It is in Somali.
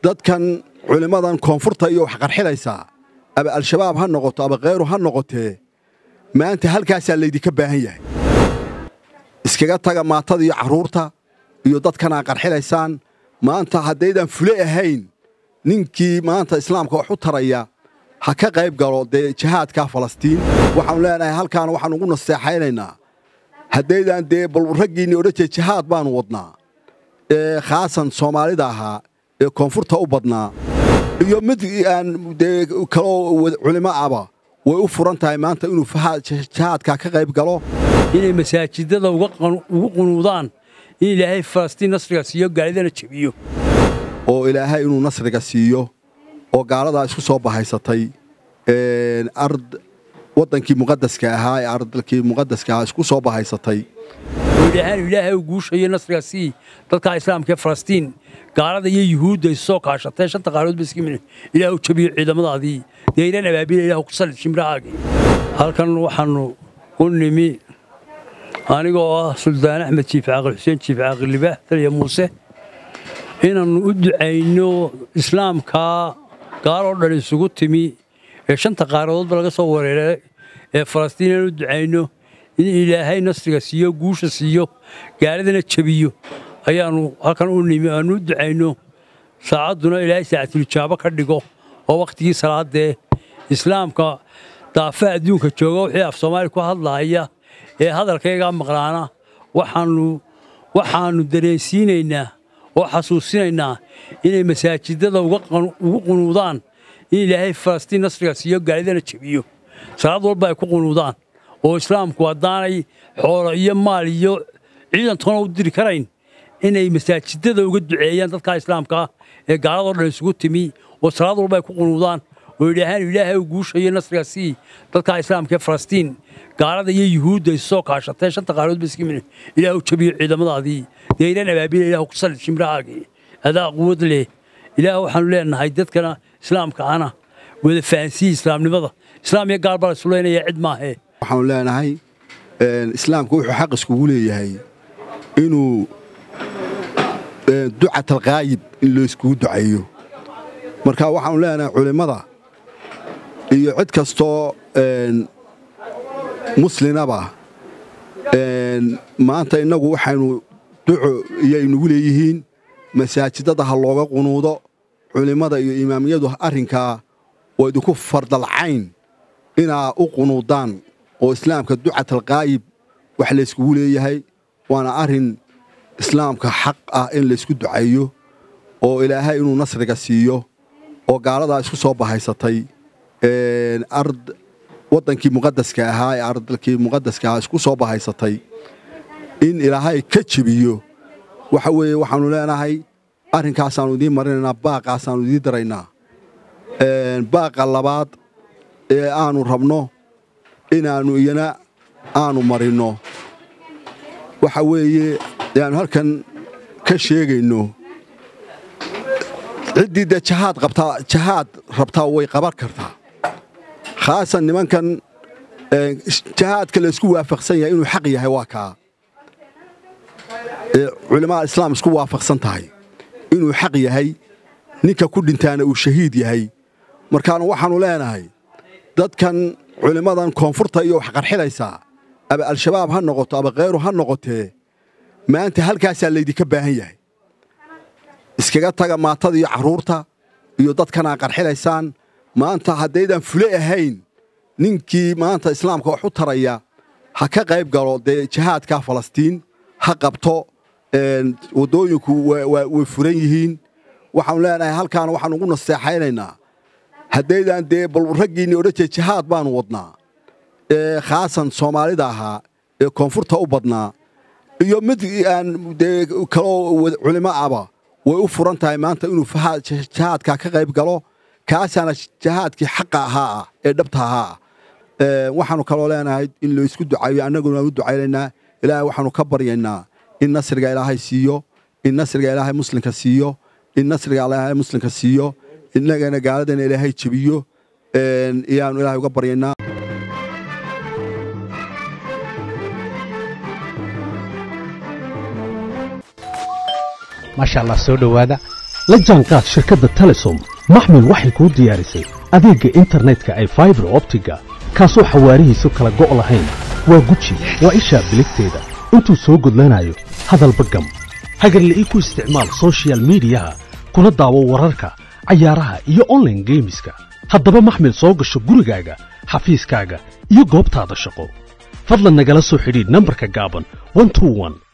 dadkan culimmadan koonfurta iyo wax qarxilaysaa aba al-shabaab ha noqoto aba kheyru ha noqotee maanta halkaasaa laydinka baahan yahay iskaga taga maatada iyo carruurta iyo dadkan aa qarxilaysaan maanta haddaydan fule ahayn ninkii maanta islaamka wax u taraya ha ka qayb galo dee jihaadka falastiin waxaanu leenahay halkaana waxaan ugu naseexaynaynaa haddaydan dee bal raggiinni odhan jee jihaad baanu wadnaa ee khaasan soomaalida ahaa ee koonfurta u badnaa iyo mid aan dee kaloo culimo aba way u furan tahay maanta inuu jihaadka ka qayb galo inay masaajidada ugu qunuudaan in ilaahay falastiin nasriga siiyo gaalidana jebiyo oo ilaahay inuu nasriga siiyo oo gaaladaa isku soo bahaysatay ard waddankii muqadaska ahaa ee ardalkii muqadaska ahaa isku soo bahaysatay oo ilaahaan ilaahay u guushayo nasriga sii dadka islaamka ee falastiin gaalada iyo yuhuudda isu soo kaashatay shanta qaalood ba iska mid ilaah u jabiyo ciidamadaadii deyran abaabila ilah ku salid shimrahaagii halkan waxaannu u nimi anigoo ah suldaan axmed jiif caaqil xuseen jiif caaqil libaax taliya muuse inaannu u ducayno islaamkaa gaaloo dhan isugu timi ee shanta qaaradoodba laga soo wareeray ee falastiin inaan u ducayno in ilaahay nasriga siiyo guusha siiyo gaaladana jebiyo ayaannu halkan u nimi aannu u ducayno saacadduna ilaahay saacatulijaabo ka dhigo oo wakhtigii salaadee islaamka daafa adduunka jooga wixii af soomaali ku hadlaaya ee hadalkaygaa maqlaana waxaannu waxaannu dareensiinaynaa oo xasuusinaynaa inay masaajidada ugu qunuudaan in ilaahay falastiin nasriga siiyo gaalidana jebiyo salaad walba ay ku qunuudaan oo islaamku haddaanay xoolo iyo maal iyo ciidantoona u diri karayn inay masaajidada uga duceeyaan dadka islaamkaa ee gaaladoo dhan isugu timi oo salaad walba ay ku qunuudaan oo idhaahaan ilaahay u guushayo nasriga sii dadka islaamka ee falastiin gaalada iyo yuhuudda isu soo kaashatay shanta qaalood ba iska mid ilaah u jabiyo ciidamadaadii deyran abaabila ilah ku salid shimrahaagii adaa quwad leh ilaah waxaanu leenahay dadkana islaamka ana wada fahansiiya islaamnimada islaam iyo gaal baa la isulaynaya cid maahee waxaanu leenahay islaamku wuxuu xaq iskugu leeyahay inuu ducatalkaayib in loo iskugu ducaeyo marka waxaanu leenahay culimmada iyo cid kastoo muslinaba maanta innagu waxaynu duco iyaynugu leeyihiin masaajidada ha looga qunuudo culimmada iyo imaamiyadu arrinkaa oo idinku fardalcayn inaa u qunuudaan oo islaamka ducatalkaayib wax layskugu leeyahay waana arrin islaamka xaq ah in laysku ducaeyo oo ilaahay inuu nasriga siiyo oo gaaladaa isku soo bahaysatay ard waddankii muqadaska ahaa ee ardalkii muqadaska ahaa isku soo bahaysatay in ilaahay ka jebiyo waxa weeye waxaannu leenahay arrinkaasaannu idiin marinaynaa baaqaasaannu idiin daraynaa baaqa labaad ee aannu rabno inaannu iyana aannu marinno waxa weeye ayaannu halkan ka sheegayno ciddii dee jahaad qabtaa jahaad rabtaa way qaban kartaa khaasan nimankan jahaadka laysku waafaqsan yahay inuu xaq yahay waa kaa ee culimmada islaam isku waafaqsan tahay inuu xaq yahay ninka ku dhintaana uu shahiid yahay markaanu waxaannu leenahay dadkan culimmadan koonfurta iyo wax qarxilaysaa aba al-shabaab ha noqoto aba kheyru ha noqotee maanta halkaasaa laydinka baahan yahay iskaga taga maatada iyo carruurta iyo dadkan aa qarxilaysaan maanta haddaydan fule ahayn ninkii maanta islaamka wax u taraya ha ka qayb galo dee jihaadka falastiin ha qabto waddooyinku way furan yihiin waxaanu leenahay halkaana waxaan ugu naseexaynaynaa haddaydan dee bal raggiinni odhan jee jihaad baanu wadnaa ee khaasan soomaalida ahaa ee koonfurta u badnaa iyo mid aan dee kaloo culimo aba way u furan tahay maanta inuu jihaadka ka qayb galo kaasaana jihaadkii xaqa ahaa ah ee dhabta ahaa ah waxaannu kaloo leenahay in loo isku ducaeyo annaguna aan u ducaynaynaa ilaahay waxaannu ka baryaynaa in nasriga ilaahay siiyo in nasriga ilaahay muslimka siiyo in nasriga ilaahay muslimka siiyo innagana gaaladana ilaahay jebiyo iyaannu ilaahay uga baryaynaa maasha allah soo dhowaada la jaanqaad shirkadda telesom maxmil waxay kuu diyaarisay adeegga internetka ay faibar optiga kaasoo xawaarihiisu kala go' lahayn waa guji waa ishaa biligteeda intuu soo gudlanayo hadalba gam hagarle ii ku isticmaal sochial midiyaha kuna daawo wararka cayaaraha iyo onlaine geemiska haddaba maxmil soo gasho gurigaaga xafiiskaaga iyo goobtaada shaqo fadlan nagala soo xidhiidh nambarka gaaban